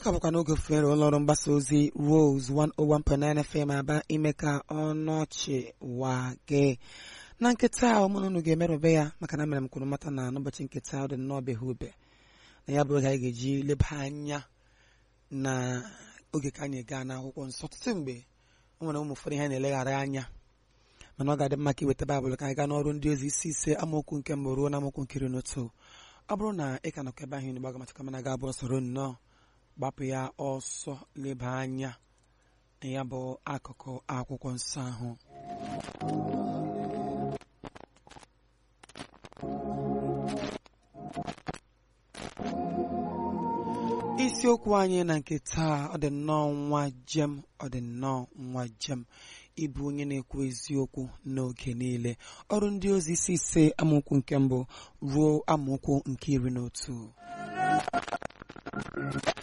ka bụkwa n'oge fere ụlọọrụ mgbasa ozi Rose 101.9 FM aba ime ka ọnọchị waa gị na nkịta ụmụ unu ga-emerụbe ya maka na mere m kwuru mata na n'ụbọchị nkịta ọ dị nnọọ beghị ube na ya bụ oge anyị ga-eji leba anya na oge ka anyị gaa n'akwụkwọ nsọ ọtụtụ mgbe o nwere ụmụ ụfọdụ ihe na-eleghara anya mana ọ ga-adị mma ka iweta baịbụl ka anyị gaa n'ọrụ ndị ozi isi ise amaokwu nke mbụ ruo na amaokwu nkiri n'otu ọ bụrụ na ị ka nọkọ ebe ahụ unu gbaga machaka mana ga-abụ soro nnọọ gbapụ ya ọsọ leba anya na ya bụ akụkụ akwụkwọ nsọ ahụ isiokwu anyị na nke taa ọ dị nnọọ nwa jem ọ dị nnọọ nwa jem ịbụ onye na-ekwu eziokwu n'oge niile ọrụ ndị ozi isi ise amaokwu nke mbụ ruo amaokwu nke iri na otu